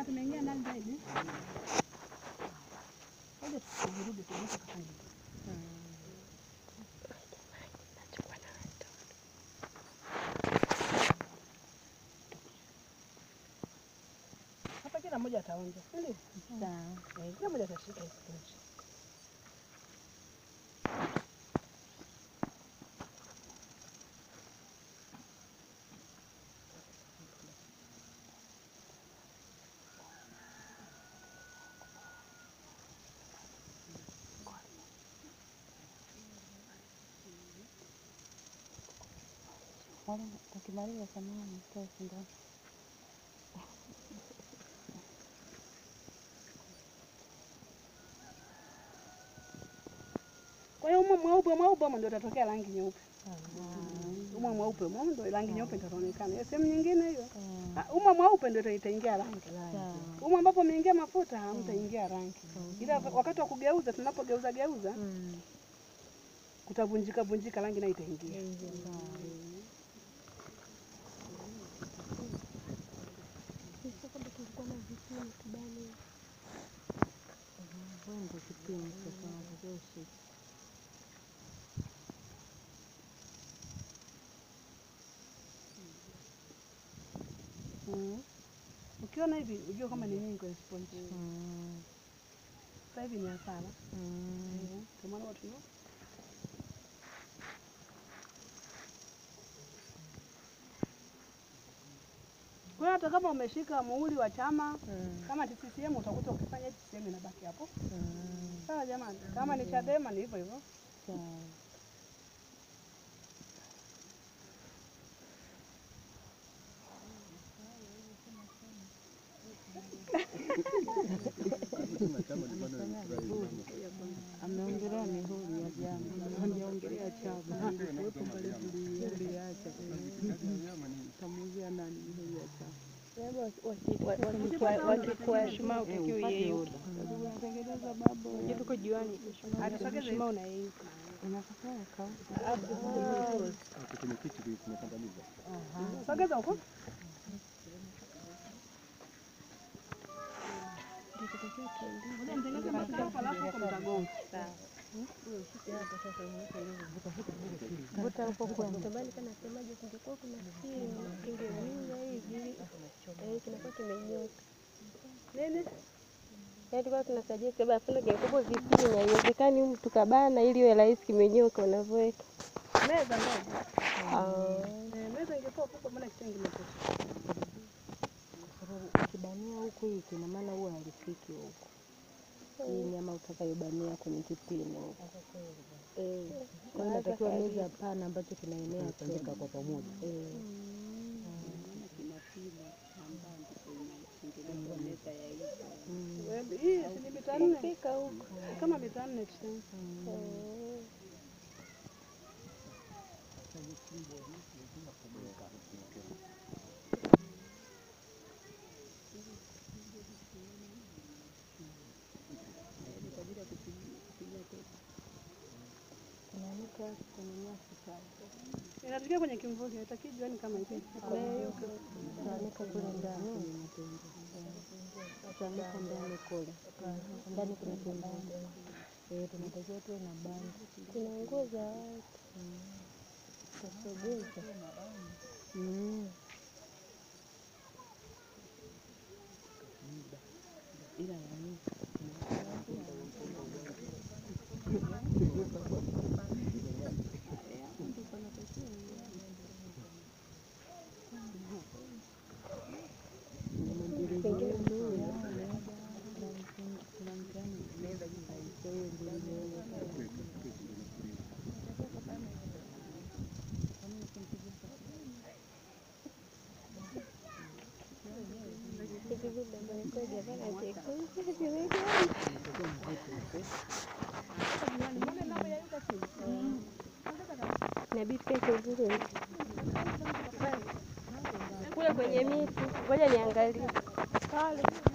kama tumeingia ndani zaidi. Ngoja tusirudi tuonyeshe kafanya. Hapa kila mmoja ataonja. Ndio. Sawa. Eh, Kila mmoja atashika isitoshe. Wale ukimaliza samani toa sindano. Kwa hiyo umo mweupe mweupe umo ndio utatokea rangi nyeupe. Umo mweupe umo ndio rangi nyeupe itaonekana. Hiyo sehemu nyingine hiyo. Ah, Umo mweupe ndio itaingia rangi. Sawa. Umo ambapo umeingia mafuta hamtaingia rangi. Ila wakati wa kugeuza tunapogeuza geuza Mm. kutavunjika vunjika rangi nayo itaingia. Wewe ndio kipimo sasa unatakiwa ushike. Mm. Ukiona hivi ujue kama ni nyingi kwenye sponge. Mm. Sasa hivi ni hasara. Mm. Eh, Ndio maana watu nao Kwa hiyo hata kama umeshika muhuri wa chama Mm. kama ni CCM utakuta ukifanya CCM inabaki hapo. Mm. Sawa jamani, kama ni Chadema ni hivyo hivyo. Sawa. Ameongelea mihuri ya vyama, hajaongelea chama. Kamuuzia nani mihuri ya chama? wakikuwa shuma utakiwa uyeyuke. Unatengeneza babo. Tuko juani, Atusogeze shuma unayeyuka. Inatakiwa kauka. sogeza huko. Ngoja mtengeneze mafuta hapo alafu huko mtagonga. Vuta huko kwenda. Tamani kana semaje, kungekuwa kuna simu kingeumiza hivi, eh, kinakuwa kimenyoka. Nini? Yaani tulikuwa tunasajia saba afuna kingekuwa vipini, haiwezekani humu tukabana ili iwe rahisi kimenyoka unavyoweka. Meza ndogo. Ah. Eh, meza ingekuwa kubwa maana kitenge kimetoka. Kwa sababu ukibania huku hiki ina maana huwa halifiki huku. Hii nyama utakayobania kwenye kipini huku. Eh, kwa hiyo inatakiwa meza pana ambacho kinaenea tandika kwa pamoja. Eh. Wewe, Hii si ni mita nne Fika huko. kama mita nne tuseme. Eh. Tunaanika kwenye nyasi pale. Inatokea kwenye kimvuli, haitaki juani kama hivi. Tunaanika kule ndani. Tunaanika ndani kule. Ndani kuna kimbanda. Eh, tunatakiwa tuwe na banda. Kuna nguo za watu. Tusogeze. Mm. Ila ya nini? Hivi vitu ambavyo kwa gavana chekundu vimejaa. Inabidi pia kivuli. Kule kwenye miti, ngoja niangalie. Pale.